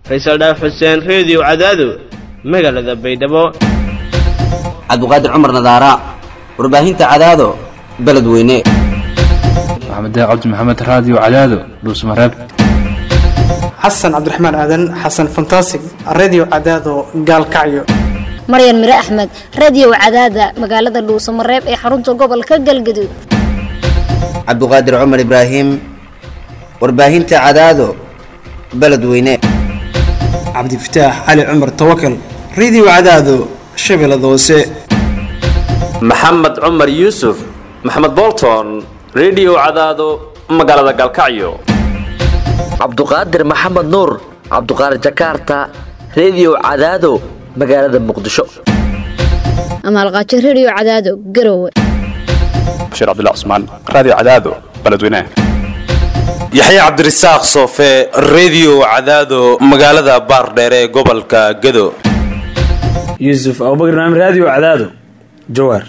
faysal dhaaf xuseen reediyo cadaado magaalada baydhabo cabdiqaadir cumar nadaara warbaahinta cadaado beledweyne maxamed cabdi maxamed raadiyo cadaado dhuusmareeb xasan cabdiraxmaan aadan xasan fantasig redio cadaado gaalkacyo maryan mire axmed radiyow cadaada magaalada dhuusamareeb ee xarunta gobolka galgaduud cabdiqaadir cumar ibraahim warbaahinta cadaado beledweyne cabdifataax cali cumar tawakal redio cadaado shabeellada hoose maxamed cumar yuusuf maxamed bolton redio cadaado magaalada galkacyo cabduqaadir maxamed nuur cabduqaadir jakarta redio cadaado magaalada muqdisho amaalqaajo rediyo cadaado garowe bashiir cabdilla cusmaan raadiyo cadaado beledweynaha yaxya cabdirasaaq soofe redio cadaado magaalada baardheere ee gobolka gado yuusuf abubakr naam raadiyo cadaado jawaar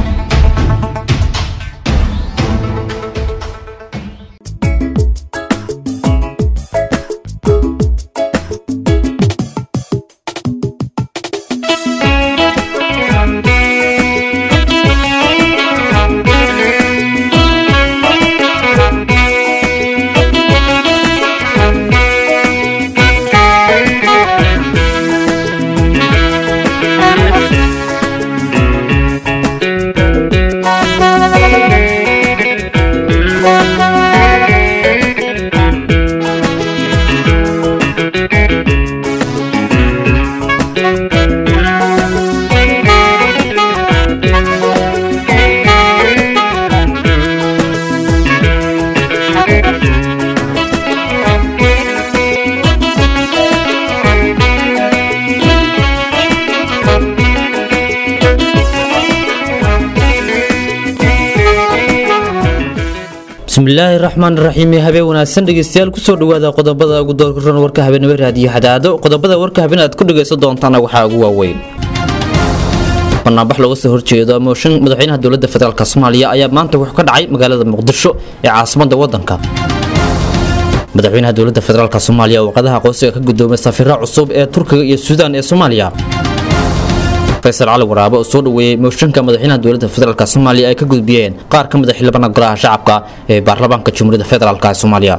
bismillaahi raxmaan raxiim habeen wanaagsan dhegeystayaal kusoo dhawaada qodobada ugu doorkaroon warka habeenimo raadiyo xadaado qodobada warka habeen aad ku dhagaysan doontaana waxaa ugu waaweyn banaanbax looga soo horjeedo mooshin madaxweynaha dowladda federaalk soomaaliya ayaa maanta wuxuu ka dhacay magaalada muqdisho ee caasimada wadanka madaxweynaha dowladda federaalk soomaaliya warqadaha aqoonsiga ka gudoomay safira cusub ee turkiga iyo suudaan ee soomaaliya faysal cali waraabo oo soo dhaweeyey mooshinka madaxweynaha dowladda federaalk soomaaliya ay ka gudbiyeen qaar ka mid a xildhibaana golaha shacabka ee baarlamaanka jamhuuriyadda federaalk soomaaliya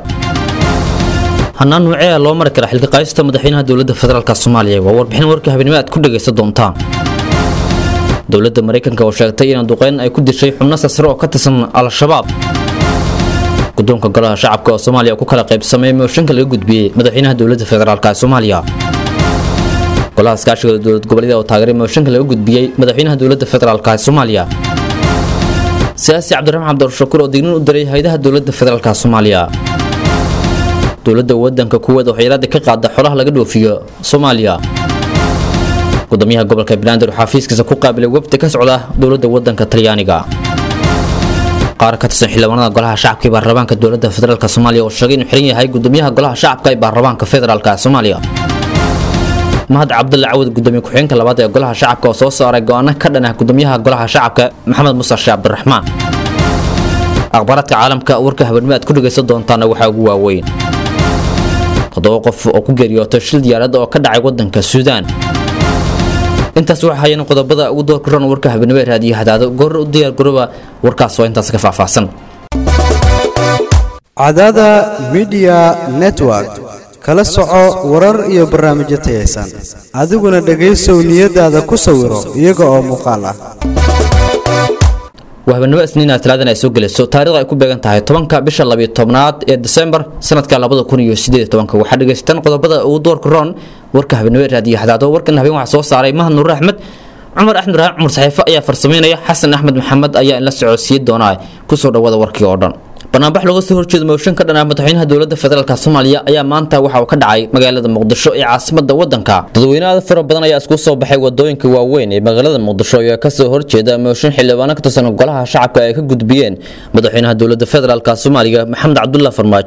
hanaan nuucee loo mari kara xilka qaaysta madaxweynaha dowladda federaalk soomaaliya waa warbixin warka habeenimo aad ku dhagaysan doontaan dowladda maraykanka oo sheegtay in duqeyn ay ku dishay xubno sasre oo ka tirsan al-shabaab gudoonka golaha shacabka oo soomaaliya ku kala qaybsamay mooshinka laga gudbiyey madaxweynaha dowladda federaalk soomaaliya golaha iskaashiga dowlad goboleeda oo taageeray mooshinka laga gudbiyey madaxweynaha dowladda federaalk soomaaliya siyaasi cabdiraxmaan cabdirashakuur oo dignin u diray hay-adaha dowladda federaalk soomaaliya dowladda wadanka kuweed oo xayiraada ka qaada xolaha laga dhoofiyo soomaaliya gudoomiyaha gobolka banaadir oo xafiiskiisa ku qaabilay wafdi ka socda dowladda wadanka talyaaniga qaar ka tirsan xildhibaanada golaha shacabka ee baarlamaanka dowladda federaalk soomaaliya oo sheegay inuu xiran yahay gudoomiyaha golaha shacabka ee baarlamaanka federaalk soomaaliya mahad cabdulle cawad gudoomiye ku-xigeenka labaad ee golaha shacabka oo soo saaray go-aano ka dhan ah gudoomiyaha golaha shacabka maxamed muuse sheekh cabdiraxmaan akhbaaraadka caalamka warka habeenimo aad ku dhagaysan doontaana waxaa ugu waaweyn toddoba qof oo ku geeriyootay shil diyaarad oo ka dhacay wadanka suudaan intaas waxaa hayeen qodobada ugu doorka ron warka habeenimo ee raadiyo hadaado goor u diyaar garooba warkaas waa intaas ka faahfaahsan cadaada midiya network kala soco warar iyo barnaamijyo tayaysan adiguna dhegaysow niyadaada ku sawiro iyaga oo muuqaal ah waa habeenimo isniina talaadan ay soo gelayso taarikhda ay ku beegan tahay tobanka bisha labiyo tobnaad ee disembar sanadka labada kun iyo sideed tobanka waxaa dhegaysataan qodobada ugu doorka roon warka habeenimo ee raadiyo xadaado warkan habeen waxaa soo saaray mahad nuur axmed cumar axmed raxaan cumar saxiifo ayaa farsameynaya xasan axmed maxamed ayaa in la socodsiin doonaa kusoo dhawaada warkii oo dhan banaanbax looga soo horjeedo mooshin ka dhanaa madaxweynaha dowladda federaalk soomaaliya ayaa maanta waxa uu ka dhacay magaalada muqdisho ee caasimada wadanka dadweyne aad fara badan ayaa isku soo baxay wadooyinka waaweyn ee magaalada muqdisho ayaa kasoo horjeeda mooshin xildhibaano ka tirsan golaha shacabka ay ka gudbiyeen madaxweynaha dowladda federaalk soomaaliya maxamed cabdulah farmaajo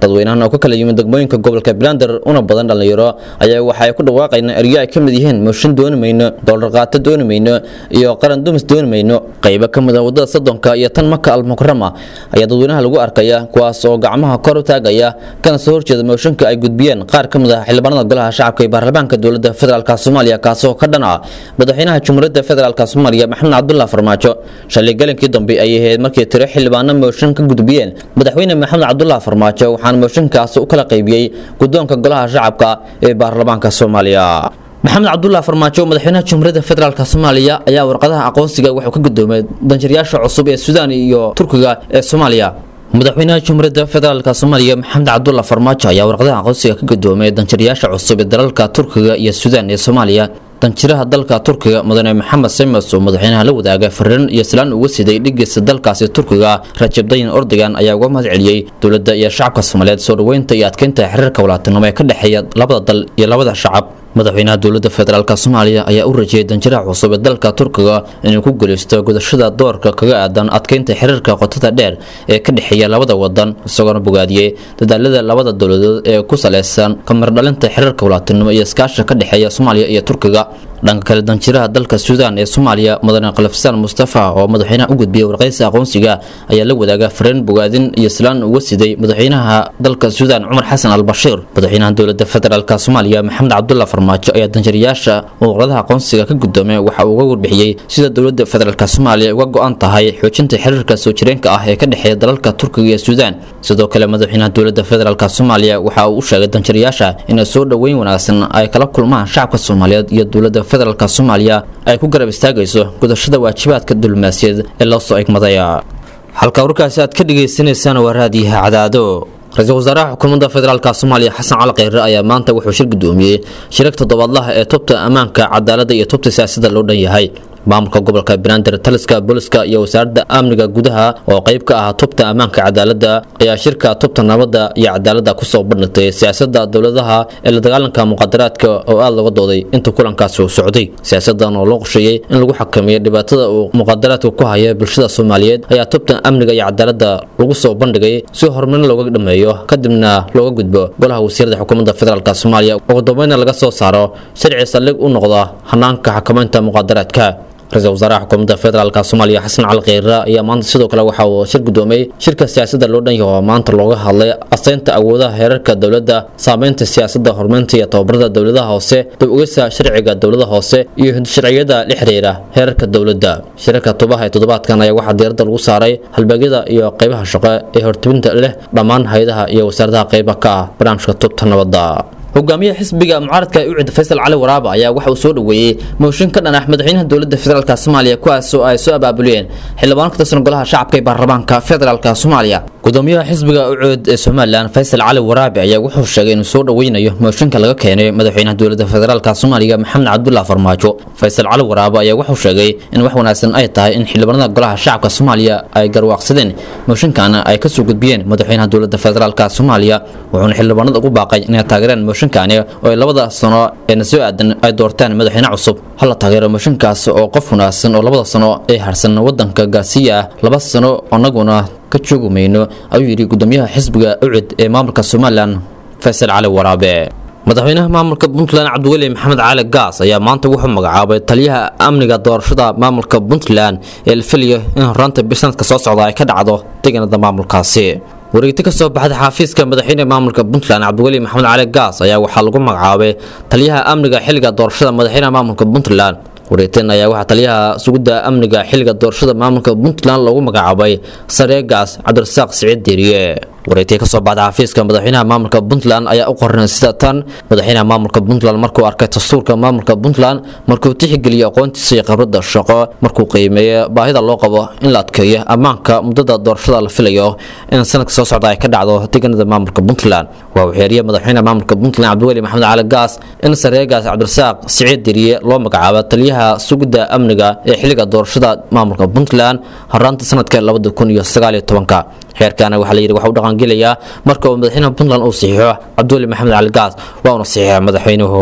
dadweynahan oo ka kala yimid degmooyinka gobolka banaadir una badan dhallinyaro ayaa waxa ay ku dhawaaqayeen eryo ay ka mid yihiin mooshin dooni mayno doolar qaato dooni mayno iyo qaran dumis dooni mayno qaybo ka mid ah wadada soddonka iyo tan maka almukarama ayaa dadweynaha lagu arkaya kuwaas oo gacmaha kor u taagaya kana soo horjeeda mooshinka ay gudbiyeen qaar ka mid ah xildhibaanada golaha shacabka ee baarlamaanka dowladda federaalk soomaaliya kaasoo ka dhan ah madaxweynaha jumhuuriyadda federaalk soomaaliya maxamed cabdullah farmaajo shalay galinkii dambe ayay ahayd markii tiro xildhibaano mooshin ka gudbiyeen madaxweyne maxamed cabdullah farmaajo waxaana mooshinkaas u kala qaybiyey guddoonka golaha shacabka ee baarlamaanka soomaaliya maxamed cabdullah farmaajo madaxweynaha jumhuuriyadda federaalk soomaaliya ayaa warqadaha aqoonsiga wuxuu ka gudoomay danjirayaasha cusub ee suudaan iyo turkiga ee soomaaliya madaxweynaha jumhuuriyadda federaalk soomaaliya maxamed cabdullah farmaajo ayaa warqadaha aqoonsiga ka gudoomay danjirayaasha cusub ee dalalka turkiga iyo suudaan ee soomaaliya danjiraha dalka turkiga mudane maxamed semes oo madaxweynaha la wadaaga fariin iyo silaan uga siday dhigiisa dalkaasi turkiga rajab dayin ordogan ayaa uga mahad celiyey dowladda iyo shacabka soomaaliyeed soo dhoweynta iyo adkeynta xiriirka walaatinimo ee ka dhexeeya labada dal iyo labada shacab madaxweynaha dowladda federaalk soomaaliya ayaa u rajiyey danjiraha cusub ee dalka turkiga inuu ku guuleysto gudashada doorka kaga aadan adkeynta xiriirka qotada dheer ee ka dhexeeya labada wadan isagoona bogaadiyey dadaalada labada dowladood ee ku saleysan kamardhalinta xiriirka walaatinimo iyo iskaasha ka dhexeeya soomaaliya iyo turkiga dhanka kale danjiraha dalka suudaan ee soomaaliya mudane kalafsaan mustafa oo madaxweynaha u gudbiyey warqaysa aqoonsiga ayaa la wadaaga fariin bogaadin iyo silaan uga siday madaxweynaha dalka suudaan cumar xasan al bashiir madaxweynaha dowladda federaalk soomaaliya maxamed cabdullah farmaajo ayaa danjirayaasha warqadaha aqoonsiga ka gudoomay waxa uu uga warbixiyey sida dowladda federaalk soomaaliya uga go-an tahay xoojinta xiriirka soo jireenka ah ee ka dhexeeya dalalka turkiga iyo suudaan sidoo kale madaxweynaha dowladda federaalk soomaaliya waxa uu u sheegay danjirayaasha inay soo dhoweyn wanaagsan ay kala kulmaan shacabka soomaaliyeed iyo dowladda federaalk soomaaliya ay ku garab istaagayso gudashada waajibaadka diblomaasiyaed ee loo soo egmadaya halka warkaasi aad ka dhagaysanaysaan waa raadiyaha cadaado ra-iisul wasaaraha xukuumadda federaalk soomaaliya xasan cali kheyre ayaa maanta wuxuu shir gudoomiyey shirag toddobaadlaha ee tubta ammaanka cadaaladda iyo tubta siyaasadda loo dhan yahay maamulka gobolka banaadir taliska booliska iyo wasaaradda amniga gudaha oo qayb ka ah tubta ammaanka cadaaladda ayaa shirka tubta nabadda iyo cadaaladda kusoo bandhigtay siyaasadda dowladaha ee la dagaalanka muqadaraadka oo aada looga dooday inta kulankaasi uu socday siyaasadan oo loo qorsheeyey in lagu xakameeyo dhibaatada uu muqadaraadka ku haya bulshada soomaaliyeed ayaa tubta amniga iyo cadaaladda lagu soo bandhigay si horumarin looga dhameeyo kadibna looga gudbo golaha wasiirada xukuumadda federaalk soomaaliya ugu dambeynna laga soo saaro sharci saldhig u noqda hanaanka xakamaynta muqadaraadka ra-iisul wasaaraha xukuumadda federaalk soomaaliya xasan cali kheyre ayaa maanta sidoo kale waxa uu shir gudoomay shirka siyaasadda loo dhan yaho oo maanta looga hadlay asteynta awoodaha heerarka dowladda saameynta siyaasadda horumarinta iyo tababarada dowladaha hoose dib ugeysa sharciga dowlada hoose iyo sharciyada la xiriira heerarka dowladda shirarka tubaha ee toddobaadkan ayaa waxaa diiradda lagu saaray halbeegyada iyo qaybaha shaqo ee hortibinta leh dhammaan hay-adaha iyo wasaaradaha qayba ka ah barnaamijka tubta nabadda hogaamiyaha xisbiga mucaaradka ucid faysal cali waraaba ayaa waxa uu soo dhoweeyey mooshin ka dhan ah madaxweynaha dowladda federaalk soomaaliya kuwaas oo ay soo abaabuleen xildhibaan ka tirsan golaha shacabka ee baarlamaanka federaalk soomaaliya gudoomiyaha xisbiga ucud ee somalilan faysal cali waraabe ayaa wuxuu sheegay inuu soo dhoweynayo mooshinka laga keenay madaxweynaha dowladda federaalk soomaaliya maxamed cabdullah farmaajo faysal cali waraabe ayaa wuxuu sheegay in wax wanaagsan ay tahay in xildhibaanada golaha shacabka soomaaliya ay garwaaqsadeen mooshinkaana ay kasoo gudbiyeen madaxweynaha dowladda federaalk soomaaliya wuxuuna xildhibaanada ugu baaqay inay taageereen mooshinkaani oo ay labada sano eena soo aadan ay doortaan madaxweyne cusub hala taageero mooshinkaas oo qof wanaagsan oo labada sano ee harsan wadanka gaarsiiya ah laba sano anaguna ka joogi mayno ayuu yidhi gudoomiyaha xisbiga ucid ee maamulka somalilan faysal cali waraabe madaxweynaha maamulka puntland cabdiweli maxamed cali gaas ayaa maanta wuxuu magacaabay taliyaha amniga doorashada maamulka puntland ee la filayo in horaanta bisanadka soo socda ay ka dhacdo deegaanada maamulkaasi wareegti ka soo baxda xafiiska madaxweyne maamulka puntland cabdiweli maxamed cali gaas ayaa waxaa lagu magacaabay taliyaha amniga xilliga doorashada madaxweynaha maamulka puntland wareegteen ayaa waxaa taliyaha sugidda amniga xilliga doorashada maamulka puntland loogu magacaabay sareegaas cabdirasaaq siciid deeriye wareegtii kasoo baxda xafiiska madaxweynaha maamulka puntland ayaa u qoran sida tan madaxweynaha maamulka puntland markuu arkay dastuurka maamulka puntland markuu tixgeliyay aqoontiisa iyo khibrada shaqo markuu qiimeeyey baahida loo qabo in la adkeeyo ammaanka muddada doorashada la filayo in sanadka soo socda ay ka dhacdo deegaanada maamulka puntland waa uu xeeriyey madaxweynaha maamulka puntland cabdiweli maxamed cali gaas in sareegaas cabdirasaaq siciid deriye loo magacaabo taliyaha sugidda amniga ee xilliga doorashada maamulka puntland horaanta sanadka labada kun iyo sagaal iyo tobanka xeerkaana waxaa la yidhi waxa u dhaqangelayaa marka uu madaxweynaha puntland uu saxiixo cabdiweli maxamed cali gaas waa uuna saxiixa madaxweynuhu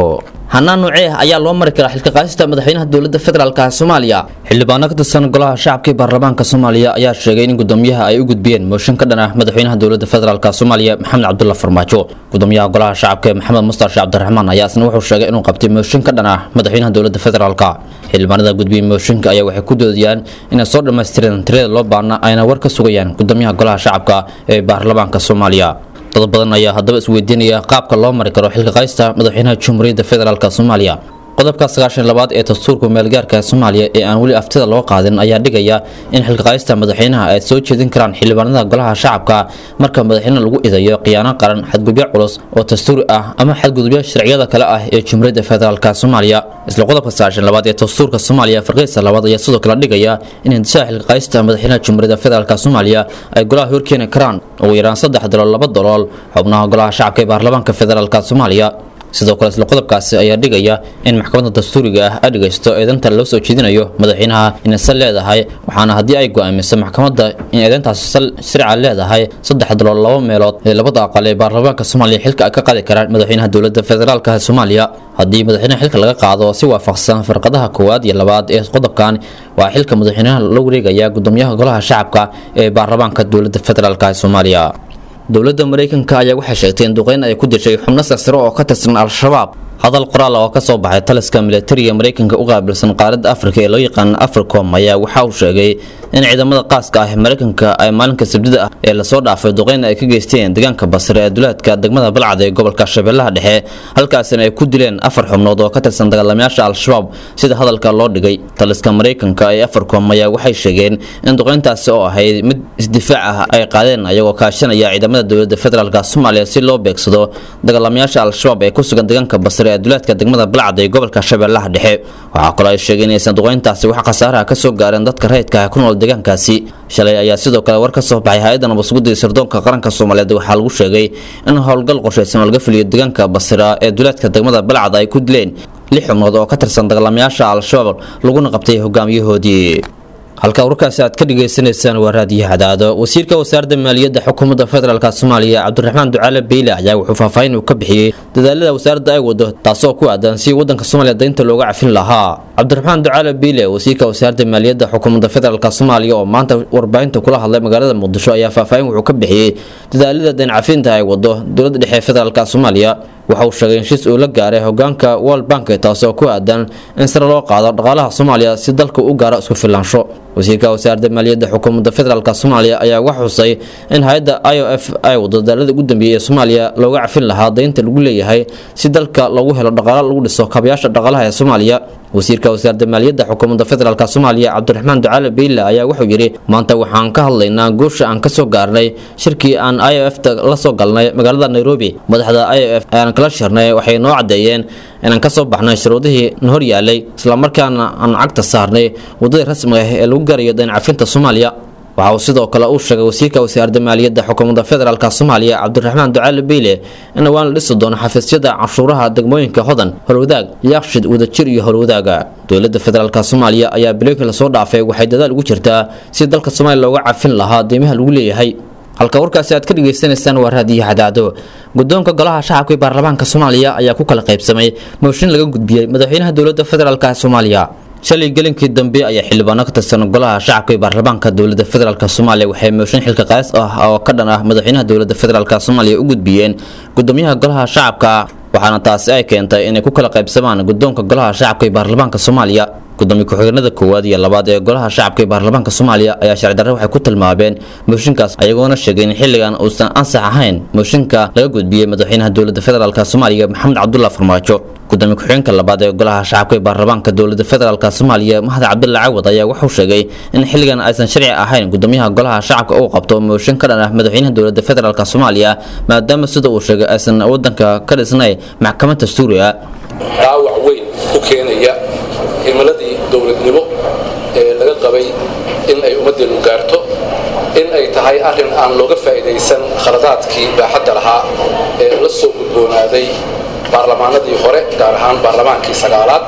hanaan nuucee ah ayaa loo mari karaa xilka qaadista madaxweynaha dowladda federaalka soomaaliya xildhibaano ka tirsan golaha shacabka ee baarlamaanka soomaaliya ayaa sheegay in gudoomiyaha ay u gudbiyeen mooshin ka dhan ah madaxweynaha dowladda federaalka soomaaliya maxamed cabdulla farmaajo gudoomiyaha golaha shacabka ee maxamed mustar sheekh cabdiraxmaan ayaa isna wuxuu sheegay inuu qabtay mooshin ka dhan ah madaxweynaha dowladda federaalka xildhibaanada gudbiyey mooshinka ayaa waxay ku doodayaan inay soo dhammaystireen tirada loo baahna ayna war ka sugayaan gudoomiyaha golaha shacabka ee baarlamaanka soomaaliya dad badan ayaa haddaba isweydiinaya qaabka loo mari karo xilka qaysta madaxweynaha jamhuuriyadda federaalk soomaaliya qodobka sagaashan labaad ee dastuurka meelgaarka soomaaliya ee aan weli aftida loo qaadin ayaa dhigaya in xilka qaysta madaxweynaha ay soo jeedin karaan xildhibaanada golaha shacabka marka madaxweyne lagu idayo khiyaano qaran xadgudubyo culus oo dastuuri ah ama xadgudubyo sharciyada kale ah ee jamhuuriyadda federaalk soomaaliya isla qodobka sagaashan labaad ee dastuurka soomaaliya farqiisa labaad ayaa sidoo kale dhigaya in hindisada xilka qaysta madaxweynaha jamhuuriyadda federaalk soomaaliya ay golaha horkeeni karaan ugu yaraan saddex dalool laba dalool xubnaha golaha shacabka ee baarlamaanka federaalk soomaaliya sidoo kale isla qodobkaasi ayaa dhigaya in maxkamadda dastuuriga ah ay dhegaysto eedeynta loo soo jeedinayo madaxweynaha inay sal leedahay waxaana haddii ay go'aamiso maxkamadda in eedeyntaasi sal sharca leedahay saddex dalool laba meelood ee labada aqal ee baarlamaanka soomaaliya xilka ay ka qaadi karaan madaxweynaha dowladda federaalk soomaaliya haddii madaxweynaha xilka laga qaado si waafaqsan farqadaha koowaad iyo labaad ee qodobkan waa xilka madaxweynaha la wareegaya gudoomiyaha golaha shacabka ee baarlamaanka dowladda federaalk soomaaliya dowladda maraykanka ayaa waxay sheegtay in duqeyn ay ku dishay xubno sarsare oo ka tirsan al-shabaab hadal qoraal oo ka soo baxay taliska militariga maraykanka u qaabilsan qaaradda afrika ee loo yaqaan africom ayaa waxa uu sheegay in ciidamada qaaska ah ee maraykanka ay maalinka sabdida ah ee lasoo dhaafay duqeyn ay ka geysteen deegaanka basre ee duleedka degmada balcad ee gobolka shabeellaha dhexe halkaasina ay ku dileen afar xubnood oo ka tirsan dagaalamayaasha al-shabaab sida hadalka loo dhigay taliska maraykanka ee africom ayaa waxay sheegeen in duqeyntaasi oo ahayd mid isdifaac ah ay qaadeen ayagoo kaashanaya ciidamada dowladda federaalk soomaaliya si loo beegsado dagaalamayaasha al-shabaab ee ku sugan deegaanka basre ee duleedka degmada balcad ee gobolka shabeellaha dhexe waxaa kaloo ay sheegeen inaysan duqeyntaasi wax khasaaraha ka soo gaareen dadka rayidka ah ku nool deegaankaasi shalay ayaa sidoo kale war ka soo baxay hay-adda nabadsuguddii sirdoonka qaranka soomaaliyeed waxaa lagu sheegay in howlgal qorshaysan oo laga fuliyo deegaanka basra ee duleedka degmada balcad ay ku dileen lix xubnood oo ka tirsan dagaalamayaasha al-shabaab laguna qabtay hogaamiyahoodii halka warkaasi aad ka dhagaysanaysaan waa raadiyo hadaado wasiirka wasaaradda maaliyadda xukuumadda federaalk soomaaliya cabdiraxmaan ducaale beyle ayaa wuxuu faahfaahin uu ka bixiyey dadaalada wasaaradda ay wado taasoo ku aadan si wadanka soomaaliya daynta looga cafin lahaa cabdiraxmaan ducaale beyle wasiirka wasaaradda maaliyadda xukuumadda federaalk soomaaliya oo maanta warbaahinta kula hadlay magaalada muqdisho ayaa faahfaahin wuxuu ka bixiyey dadaalada dayn cafinta ay wado dowladda dhexe federaalk soomaaliya waxa uu sheegay in shis uu la gaaray hogaanka world bank taasoo ku aadan in sare loo qaado dhaqaalaha soomaaliya si dalka u gaaro isku filaansho wasiirka wasaaradda maaliyadda xukuumadda federaalk soomaaliya ayaa wax xusay in hay-adda i o f ay wado dadaalada ugu dambeeyey ee soomaaliya looga cafin lahaa daynta lagu leeyahay si dalka lagu helo dhaqaalo lagu dhiso kabayaasha dhaqaalaha ee soomaaliya wasiirka wasaaradda maaliyadda xukuumadda federaalk soomaaliya cabdiraxmaan ducaale beyle ayaa wuxuu yidhi maanta waxaan ka hadlaynaa guusha aan kasoo gaarnay shirkii aan i o f ta la soo galnay magaalada nairobi madaxda i o f ayaan kala shirnay waxay noo caddeeyeen inaan kasoo baxnay shuruudihii na hor yaalay islamarkaana aan cagta saarnay waddadii rasmiga ah ee lagu gaarayo dayn cafinta soomaaliya waxa uu sidoo kale uu sheegay wasiirka wasaaradda maaliyadda xukuumadda federaalk soomaaliya cabdiraxmaan ducaale beyle in dhawaan la dhisi doono xafiisyada canshuuraha degmooyinka hodan holwadaag yaaqshid wadajir iyo holwadaaga dowladda federaalk soomaaliya ayaa bilooyinkii lasoo dhaafay waxay dadaal ugu jirtaa si dalka soomaaliya looga cafin lahaa deymaha lagu leeyahay halka warkaasi aad ka dhagaysanaysaan waa raadiyo hadaado guddoonka golaha shacabka ee baarlamaanka soomaaliya ayaa ku kala qaybsamay mooshin laga gudbiyey madaxweynaha dowladda federaalk soomaaliya shalay gelinkii dambe ayaa xildhibaano ka tirsan golaha shacabka ee baarlamaanka dowladda federaalk soomaaliya waxay mooshin xilka qaas ah oo ka dhan ah madaxweynaha dowladda federaalk soomaaliya u gudbiyeen gudoomiyaha golaha shacabka waxaana taasi ay keentay inay ku kala qaybsamaan guddoonka golaha shacabka ee baarlamaanka soomaaliya gudoomiye ku-xigeenada koowaad iyo labaad ee golaha shacabka ee baarlamaanka soomaaliya ayaa sharcidarre waxay ku tilmaameen mooshinkaas ayagoona sheegay in xilligan uusan ansax ahayn mooshinka laga gudbiyey madaxweynaha dowladda federaalk soomaaliya maxamed cabdulla farmaajo gudoomiye ku-xigeenka labaad ee golaha shacabka ee baarlamaanka dowladda federaalk soomaaliya mahad cabdulla cawad ayaa wuxuu sheegay in xilligan aysan sharci ahayn gudoomiyaha golaha shacabka uu qabto mooshin ka dhan ah madaxweynaha dowladda federaalk soomaaliya maadaama sida uu sheegay aysan wadanka ka dhisnay maxkamad dastuuriga dhaawac weyn u keenaya himiladii dowladnimo ee laga qabay in ay ummaddeenu gaarto in ay tahay arrin aan looga faa'iidaysan khaladaadkii baaxadda lahaa ee la soo gudboonaaday baarlamaanadii hore gaar ahaan baarlamaankii sagaalaad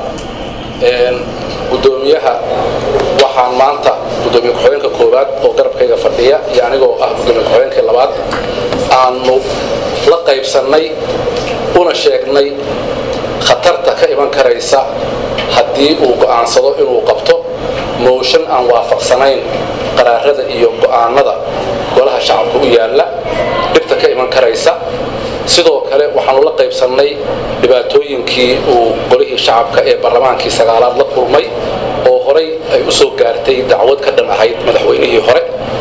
gudoomiyaha waxaan maanta gudoomiye ku-xigeenka koowaad oo garabkayga fadhiya iyo anigoo ah gudoomiye ku-xigeenkii labaad aanu la qaybsannay una sheegnay khatarta ka iman karaysa haddii uu go'aansado inuu qabto mooshan aan waafaqsanayn qaraarada iyo go'aanada golaha shacabka u yaalla dhibta ka iman karaysa sidoo kale waxaanu la qaybsannay dhibaatooyinkii uu golihii shacabka ee barlamaankii sagaalaad la kulmay oo horay ay u soo gaartay dacwad ka dhan ahayd madaxweynihii hore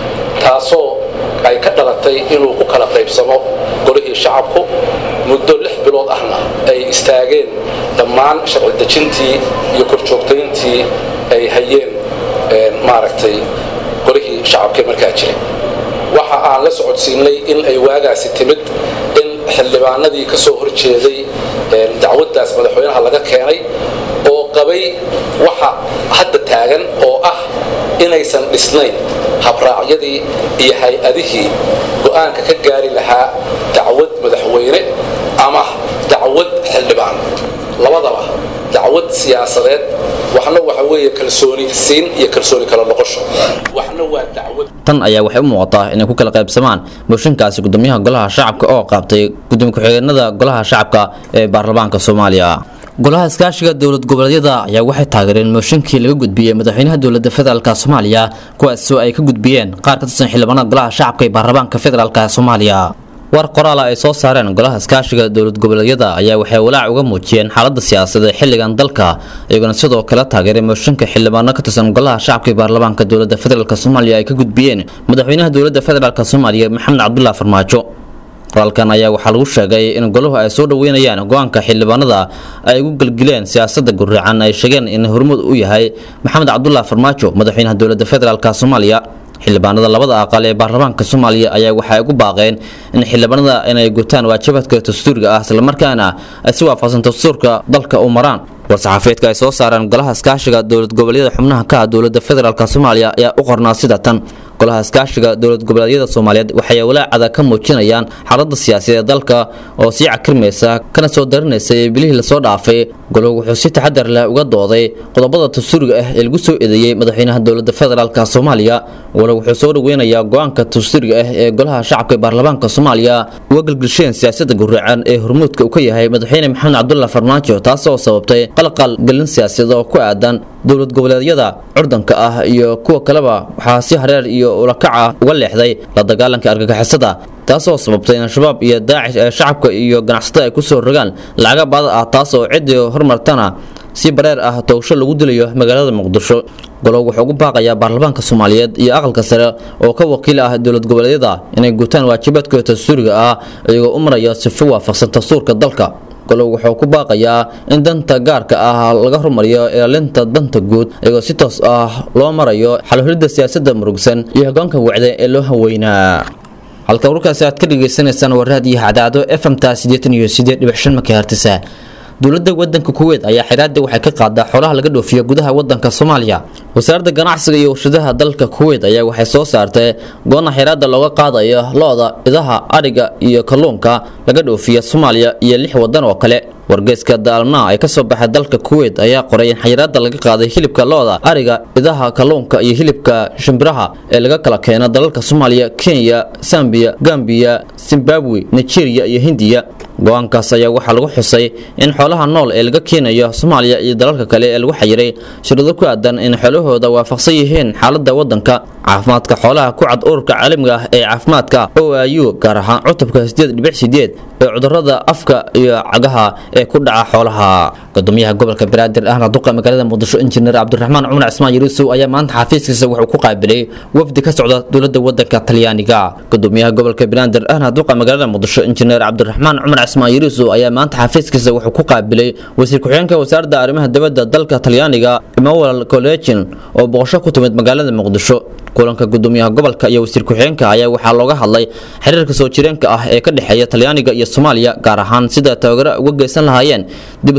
taasoo ay ka dhalatay inuu ku kala qaybsamo golihii shacabku muddo lix bilood ahna ay istaageen dhammaan sharci dejintii iyo korjoogtayntii ay hayeen maaragtay golihii shacabkee markaa jiray waxa aan la socodsiinay in ay waagaasi timid in xildhibaanadii ka soo horjeeday dacwaddaas madaxweynaha laga keenay oo qabay waxa hadda taagan oo ah inaysan dhisnayn habraacyadii iyo hay-adihii go'aanka ka gaari lahaa dacwad madaxweyne ama dacwad xildhibaan labadaba dacwad siyaasadeed waxna waxa weeye kalsooni siin iyo kalsooni kala noqosho waxna waa dacwad tan ayaa waxay u muuqataa inay ku kala qaybsamaan mooshinkaasi gudoomiyaha golaha shacabka oo qaabtay gudoomiye ku-xigeenada golaha shacabka ee baarlamaanka soomaaliya golaha iskaashiga dowlad goboleedyada ayaa waxay taageereen mooshinkii laga gudbiyey madaxweynaha dowlada federaalk soomaaliya kuwaasoo ay ka gudbiyeen qaar ka tirsan xildhibaanada golaha shacabka ee baarlamaanka federaalk soomaaliya war qoraala ay soo saareen golaha iskaashiga dowlad goboleedyada ayaa waxay walaac uga muujiyeen xaalada siyaasadeed ee xilligan dalka iyagona sidoo kale taageeray mooshinka xildhibaano ka tirsan golaha shacabka ee baarlamaanka dowlada federaalk soomaaliya ay ka gudbiyeen madaxweynaha dowlada federaalk soomaaliya maxamed cabdullah farmaajo qoraalkan ayaa waxaa lagu sheegay in golahu ay soo dhoweynayaan go-aanka xildhibaanada ay ugu gelgileen siyaasada gurracan ay sheegeen in hormud u yahay maxamed cabdullah farmaajo madaxweynaha dowlada federaalk soomaaliya xildhibaanada labada aqal ee baarlamaanka soomaaliya ayaa waxay ugu baaqeen in xildhibaanada inay gutaan waajibaadka dastuuriga ah islamarkaana ay si waafaqsan dastuurka dalka u maraan war-saxaafeedka ay soo saareen golaha iskaashiga dowlad goboleedyada xubnaha ka ah dowlada federaalk soomaaliya ayaa u qornaa sida tan golaha iskaashiga dowlad goboleedyada soomaaliyeed waxay walaacada ka muujinayaan xaalada siyaasadeed dalka oo sii cakirmaysa kana soo darinaysa ee bilihii lasoo dhaafay golahu wuxuu si taxadar leh uga dooday qodobada dastuuriga ah ee lagu soo eedeeyey madaxweynaha dowlada federaalk soomaaliya golahu wuxuu soo dhoweynayaa go-aanka dastuuriga ah ee golaha shacabka ee baarlamaanka soomaaliya uga gelgelsheen siyaasada gurracan ee hormuudka uu ka yahay madaxweyne maxamed cabdullah farmaajo taasoo sababtay qalqal gelin siyaasadeed oo ku aadan dowlad goboleedyada curdanka ah iyo kuwa kaleba waxaa si hareer iyo ulakaca uga leexday la dagaalanka argagixisada taasoo sababtay in al-shabaab iyo daacish ee shacabka iyo ganacsatada ay kusoo rogaan lacaga baada ah taasoo ciddii horumartana si bareer ah toogsho lagu dilayo magaalada muqdisho golow wuxuu ugu baaqayaa baarlamaanka soomaaliyeed iyo aqalka sare oo ka wakiil ah dowlad goboleedyada inay gutaan waajibaadkooda dastuuriga ah iyagoo u maraya sifo waafaqsan dastuurka dalka golow wuxuu ku baaqayaa in danta gaarka ah laga hormariyo ilaalinta danta guud iyagoo si toos ah loo marayo xalhulidda siyaasadda murugsan iyo hogaanka wacda ee loo haweynaa halka warkaasi aad ka dhagaysanaysaan waa raadiyo hadaado fmta sideetan iyo sideed dhibic shan makahertisa dowladda wadanka kuweyt ayaa xiraada waxay ka qaadaa xoolaha laga dhoofiyo gudaha wadanka soomaaliya wasaaradda ganacsiga iyo warshadaha dalka kuweyt ayaa waxay soo saartay goona xiraada looga qaadayo lo-da idaha adhiga iyo kalluunka laga dhoofiya soomaaliya iyo lix wadan oo kale wargeyska daalmna ee kasoo baxay dalka kuweyt ayaa qoray in xayiraada laga qaaday hilibka lo-da ariga idaha kalluunka iyo hilibka shimbiraha ee laga kala keeno dalalka soomaaliya kenya sambiya gambiya zimbabwe nigeria iyo hindiya go-aankaas ayaa waxaa lagu xusay in xoolaha nool ee laga keenayo soomaaliya iyo dalalka kale ee lagu xayiray shirado ku aadan in xoolahooda waafaqsan yihiin xaalada wadanka caafimaadka xoolaha ku cad ururka caalamiga ah ee caafimaadka o i u gaar ahaan cutubka ee cudurada afka iyo cagaha ee ku dhaca xoolaha gudoomiyaha gobolka banaadir ahna duqa magaalada muqdisho injineer cabdiraxmaan cumar cismaan yurusow ayaa maanta xafiiskiisa wuxuu ku qaabilay wafdi ka socda dowlada wadanka talyaaniga gudoomiyaha gobolka banaadir ahna duqa magaalada muqdisho injineer cabdiraxmaan cumar cismaan yurusow ayaa maanta xafiiskiisa wuxuu ku qaabilay wasiir ku-xigeenka wasaaradda arrimaha dibadda dalka talyaaniga emmanuel collegin oo boqosho ku timid magaalada muqdisho kulanka gudoomiyaha gobolka iyo wasiir ku-xigeenka ayaa waxaa looga hadlay xiriirka soo jireenka ah ee ka dhexeeya talyaaniga iyo soomaaliya gaar ahaan sida tababaro uga geysan lahaayeen dib u soo celinta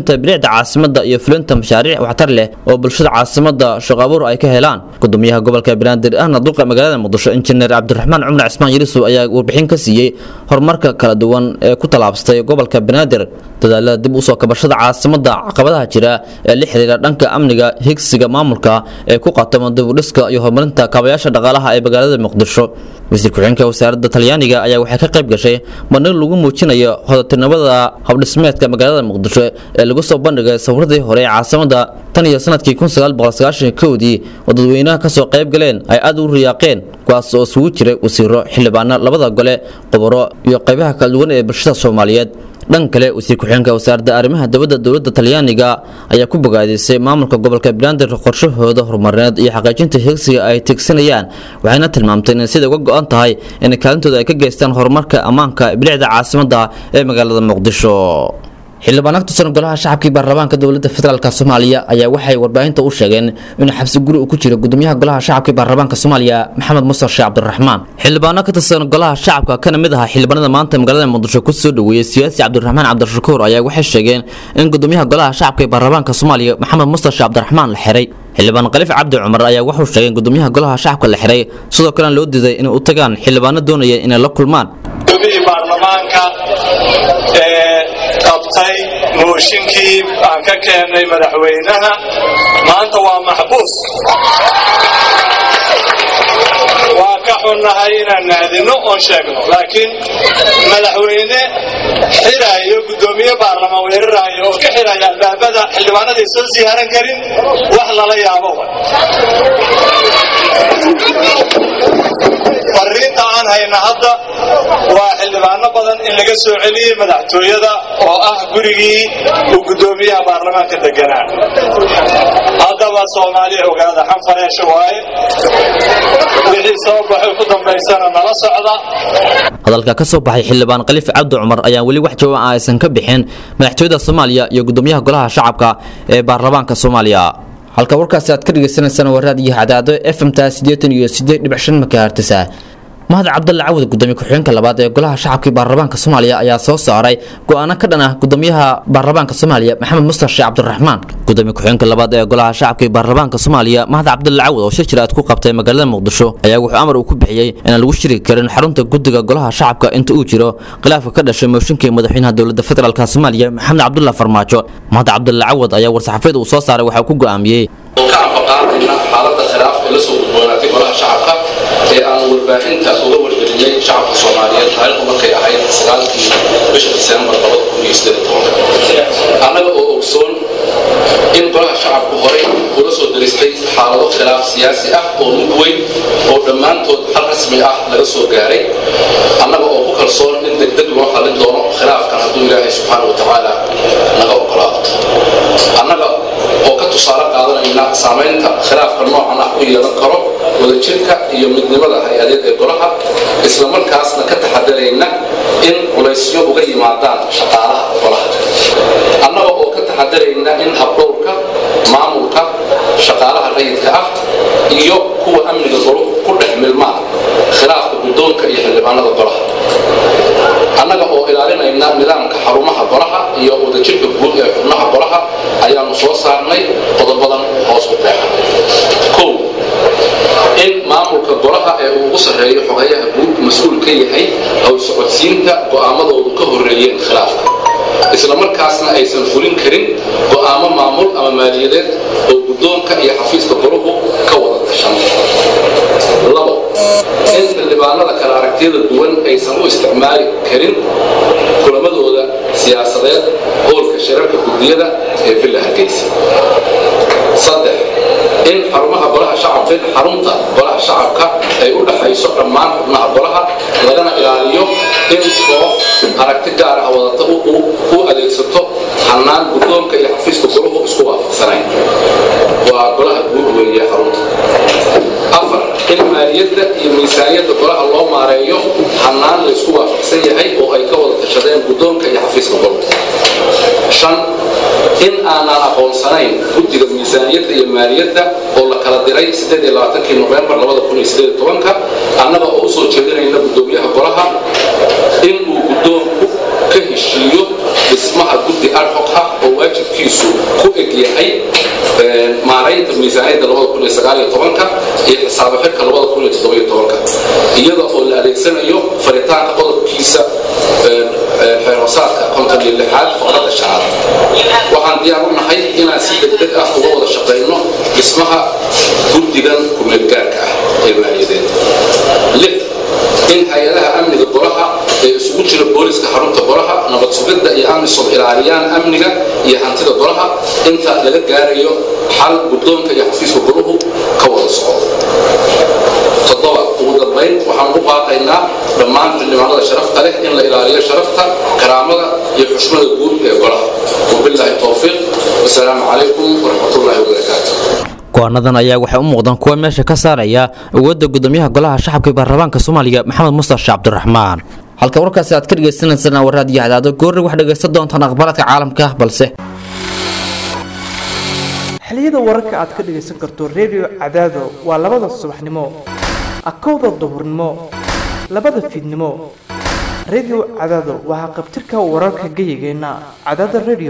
horumarinta bilicda caasimada iyo fulinta mashaariic waxtar leh oo bulshada caasimada shaqo abuur ay ka helaan gudoomiyaha gobolka banaadir ahna duqa magaalada muqdisho injineer cabdiraxmaan cumar cismaan yarisow ayaa warbixin ka siiyey horumarka kala duwan ee ku tallaabsatay gobolka banaadir dadaalada dib usoo kabashada caasimada caqabadaha jira ee la xiriira dhanka amniga higsiga maamulka ee ku qatamo dibudhiska iyo horumarinta kaabayaasha dhaqaalaha ee magaalada muqdisho wasiir ku-xigeenka wasaaradda talyaaniga ayaa waxay ka qayb gashay bandhig lagu muujinayo hodatinimada habdhismeedka magaalada muqdisho ee lagu soo bandhigay sawiradii hore ee caasimada tan iyo sanadkii kudii oo dadweynaha kasoo qayb galeen ay aad u riyaaqeen kuwaas oo isugu jiray wasiiro xildhibaano labada gole qoboro iyo qaybaha kala duwan ee bulshada soomaaliyeed dhan kale wasiir ku-xigeenka wasaaradda arrimaha dibadda dowladda talyaaniga ayaa ku bogaadisay maamulka gobolka banaadir qorshahooda horumarineed iyo xaqiijinta higsiga ay tigsanayaan waxayna tilmaamtay inay sida uga go-an tahay inay kaalintooda ay ka geystaan horumarka ammaanka bilicda caasimada ee magaalada muqdisho xildhibaan agtusan golaha shacabkii baarlamaanka dowladda federaalk soomaaliya ayaa waxay warbaahinta u sheegeen inuu xabsi guri uu ku jiro gudoomiyaha golaha shacabkii baarlamaanka soomaaliya maxamed musar sheekh cabdiraxmaan xildhibaano ka tirsan golaha shacabka kana mid ahaa xildhibaanada maanta magaalada muqdisho ku soo dhoweeyey siyaasi cabdiraxmaan cabdishakuur ayaa waxay sheegeen in gudoomiyaha golaha shacabka ee baarlamaanka soomaaliya maxamed musar sheekh cabdiraxmaan la xiray xildhibaan khaliif cabdi cumar ayaa wuxuu sheegay in gudoomiyaha golaha shacabka la xiray sidoo kalena loo diiday inay u tagaan xildhibaano doonaya inay la kulmaan gudoomiyi baarlamaanka ee qabtay mooshinkii aan ka keennay madaxweynaha maanta waa maxbuus waa ka xunnahay inaan naadino oon sheegno laakiin madaxweyne xiraayo gudoomiye baarlamaan weeraraayo oo ka xiraya albaabada xildhibaanadii soo siyaaran karin wax lala yaabo fariinta aan hayna hadda waa xildhibaano badan in laga soo celiyey madaxtooyada oo ah gurigii uu gudoomiyaha baarlamaanka deganaa haddaba soomaaliya ogaada xanfareesha waaye wixii soo baxay ku dambaysana nala socda hadalka ka soo baxay xildhibaan khaliif cabdi cumar ayaan weli wax jawaab ah aysan ka bixin madaxtooyada soomaaliya iyo gudoomiyaha golaha shacabka ee baarlamaanka soomaaliya halka warkaasi aad ka dhagaysanaysaan waa raadiyo cadaado fmta siddeetan iyo siddeed dhibic shan makahertisa mahad cabdalle cawad gudoomiye ku-xigeenka labaad ee golaha shacabkii baarlamaanka soomaaliya ayaa soo saaray go-aano ka dhan ah gudoomiyaha baarlamaanka soomaaliya maxamed mustar sheekh cabdiraxmaan gudoomiye ku-xigeenka labaad ee golaha shacabkii baarlamaanka soomaaliya mahad cabdalle cawad oo shir jiraad ku qabtay magaalada muqdisho ayaa wuxuu amar uu ku bixiyey inaan lagu shiri karin xarunta guddiga golaha shacabka inta uu jiro khilaafka ka dhashay mooshinkii madaxweynaha dowladda federaalk soomaaliya maxamed cabdulla farmaajo mahad cabdalle cawad ayaa war-saxaafeed uu soo saaray waxaa ku go'aamiyey ka anfaqaadayna xaaladda khilaaf ee la soo gudboonaatay golaha shacabka ee aan warbaahinta uga wargelinay shacabka soomaaliyeed taariikhdu markay ahayd sagaalkii bisha diseembar annaga oo ogsoon in golaha shacabku horey ula soo daristay xaalado khilaaf siyaasi ah oo mid weyn oo dhammaantood xal rasmi ah laga soo gaaray annaga oo ku kalsoon in degdeg loo xallin doono khilaafkan hadduu ilaahay subxaana wa tacaala naga ogolaado annaga oo ka tusaale qaadanayna saamaynta khilaafka noocan ah u yeelan karo wadajirka iyo midnimada hay-adeed ee golaha islamarkaasna ka taxadarayna in culaysyo uga yimaadaan shaqaalaha golaha annaga oo ka taxadarayna in habdhowrka maamulka shaqaalaha rayidka ah iyo kuwa amniga goluhu ku dhex milmaan khilaafka guddoonka iyo xildhibaanada golaha annaga oo ilaalinayna nidaamka xarumaha golaha iyo wadajirka guud ee xubnaha golaha ayaanu soo saarnay qodobadan hoos u qeexa kow in maamulka golaha ee uu ugu sarreeyo xogayaha guud mas-uul ka yahay haw socodsiinta go'aamadoodu ka horreeyeen khilaafka islamarkaasna aysan fulin karin go'aamo maamul ama maaliyadeed oo guddoonka iyo xafiiska golahu ka wada gashan labo in xildhibaanada kala aragtiyada duwan aysan u isticmaali karin kulamadooda siyaasadeed howlka shirarka guddiyada ee villa hargeysa saddex in xarumaha golaha shacabka in xarunta golaha shacabka ay u dhaxayso dhammaan xubnaha golaha lagana ilaaliyo in koox aragti gaar ah wadata u adeegsato hannaan guddoonka iyo xafiiska golahu isku waafaqsanayn waa golaha guud weeye xarunta afar in maaliyadda iyo miisaaniyadda golaha loo maareeyo hannaan la isku waafaqsan yahay oo ay ka wada tashadeen guddoonka iyo xafiiska golahu shan in aanaan aqoonsanayn guddiga miisaaniyadda iyo maaliyadda oo la kala diray kii nofembar annaga oo u soo jeedinayna guddoomiyaha golaha in uu guddoonku ka heshiiyo dhismaha guddi adhoc ah oo waajibkiisu miisaaniyadda labada kun iyo sagaal iyo tobanka iyo xisaabo xidhka labada kun iyo toddoba iyo tobanka iyada oo la adeegsanayo faritaanka qodobkiisa xeerosaadka konton iyo lixaad faqradda shanaad waxaan diyaar u nahay inaan si degdeg ah uga wada shaqayno dhismaha guddigan kumeelgaarka ah ee maaliyadeed lix in hay-adaha amniga golaha ee isugu jira booliska xarunta golaha nabad sugidda iyo amisom ilaaliyaan amniga iyo hantida golaha inta laga gaarayo xal guddoonka iyo xafiiska golahu ka wada socdo toddoba ugu dambayn waxaan u baaqaynaa dhammaan xildhibaanada sharafta leh in la ilaaliyo sharafta karaamada iyo xushmada guud ee golaha wabilaahi towfiiq wasalaamu calaykum waraxmatullaahi wabarakaatu go-aanadan ayaa waxay u muuqdaan kuwa meesha ka saaraya awoodda gudoomiyaha golaha shacabka baarlamaanka soomaaliya maxamed mustafa sheekh cabdiraxmaan halka warkaasi aad ka dhagaysanaysaan waa raadiyo hadaado goorri wax dhagaysan doontaan aqbalaadka caalamka balse xiliyada wararka aad ka dhagaysan karto redio cadaado waa labada subaxnimo akowda duhurnimo labada fiidnimo redio cadaado waa haqabtirka wararka geyigeenna cadaada redio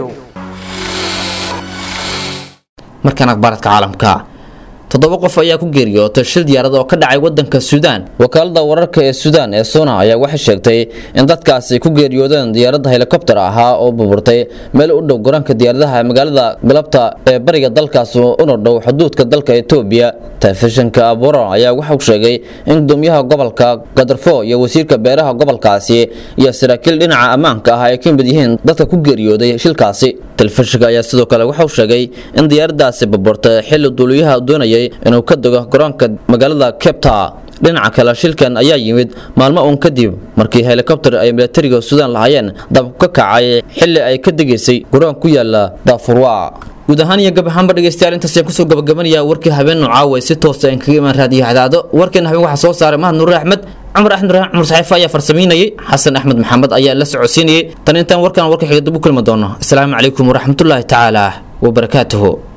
markaan aqbaaladka caalamka toddoba qof ayaa ku geeriyootay shil diyaarad oo ka dhacay wadanka suudaan wakaalada wararka ee suudaan ee sona ayaa waxay sheegtay in dadkaasi ku geeriyoodeen diyaaradda helikobter ahaa oo burburtay meel u dhow garoonka diyaaradaha magaalada galabta ee bariga dalkaas una dhow xuduudka dalka etoobiya telefishinka aburo ayaa waxauu sheegay in gudoomiyaha gobolka gadarfo iyo wasiirka beeraha gobolkaasi iyo saraakiil dhinaca ammaanka ah ay ka mid yihiin dadka ku geeriyooday shilkaasi telefishinka ayaa sidoo kale waxauu sheegay in diyaaradaasi burburtay xilli duuliyaha doonayay inuu ka dego garoonka magaalada kebta dhinaca kale shilkan ayaa yimid maalmo uun kadib markii helikobter ay milatariga suudaan lahaayeen dab ka kacay xilli ay ka degaysay garoon ku yaala daafurwa guud ahaan iyo gab ahaanba dhegeystayaal intaas ayaan kusoo gabagabanaya warkii habeen nucaawe si toosa aan kaga imaan raadiyo hadaado warkeena habeen waxaa soo saaray mahad nuure axmed cumar axmed raxaan cumar saxiifa ayaa farsamaynayay xasan axmed maxamed ayaa la socodsiinayay tan intaan warkan warka xiga dib u kulmi doono asalaamu calaykum waraxmatullaahi tacaala wabarakaatuhu